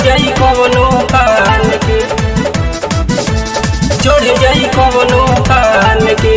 जाई कवनो कान के चढ़ जाई कवनो कान के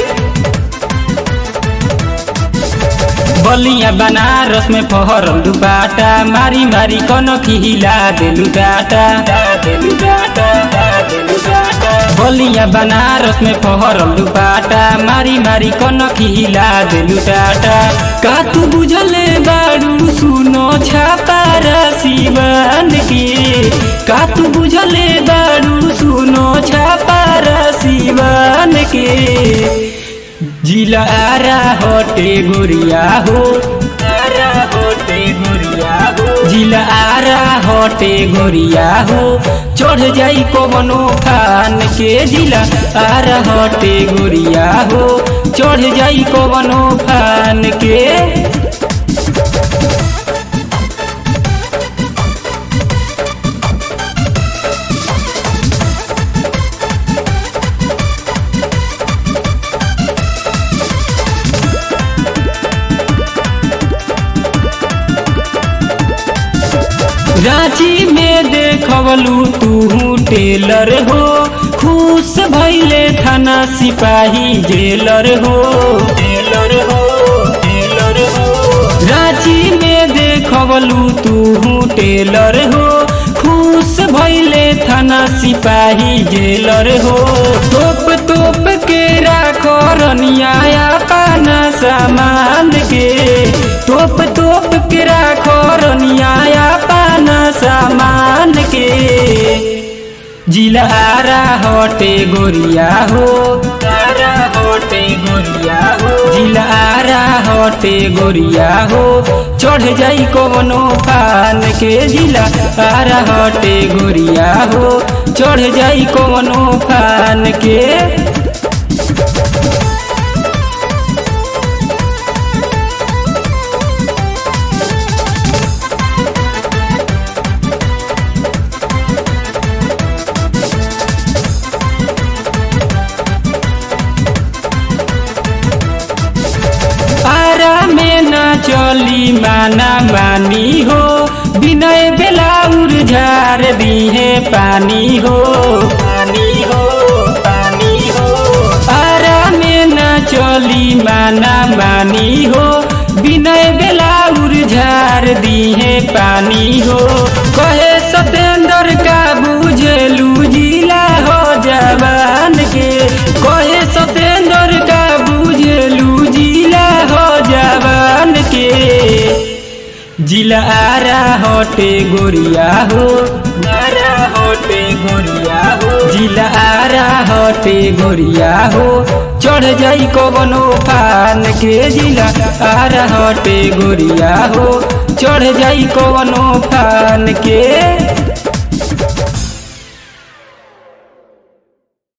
बलिया बनारस में फहरल दुपाटा मारी मारी कन खिला देलु डाटा देलु डाटा देलु डाटा बलिया बनारस में फहरल दुपाटा मारी मारी कन खिला देलु डाटा का तू बुझले बाड़ू सुनो छापा शिवन के का तू बुझले बाड़ू सुनो छापा शिवन के जिला आरा होटे गुरिया हो आरा होटे गुरिया हो जिला आरा होटे गुरिया हो चढ़ जाई कवनो खान के जिला आरा होटे गुरिया हो चढ़ जाई कवनो खान के रांची में देखवलू तू टेलर हो खुश भैले थाना सिपाही जेलर हो टेलर हो टेलर हो रांची में देखवलू तू टेलर हो खुश भैले थाना सिपाही जेलर हो तोप तोप के राखो रनिया पाना सामान के तोप तोप के राखो रनिया पाना सामान के जिला आरा होटे गोरिया हो आरा होटे गोरिया हो जिला आरा होटे गोरिया हो चढ़ जाई कवनो पान के जिला आरा होटे गोरिया हो चढ़ जाई कवनो पान के आरा में न चली माना मानी हो विनय बेलाउर झार दिहे पानी हो पानी हो पानी हो आरा में न चली माना मानी हो विनय बेलाउर झार दिहे पानी हो कहे सतेंद्र का बुझलू जिला हो जवान के कहे सतेंद्र का बुझलू जिला हो जवान के जिला आरा होटे गोरिया हो आरा होटे गोरिया हो जिला आरा होटे गोरिया हो चढ़ जाई कवनो पान के जिला आरा होटे गोरिया हो चढ़ जाई कवनो पान के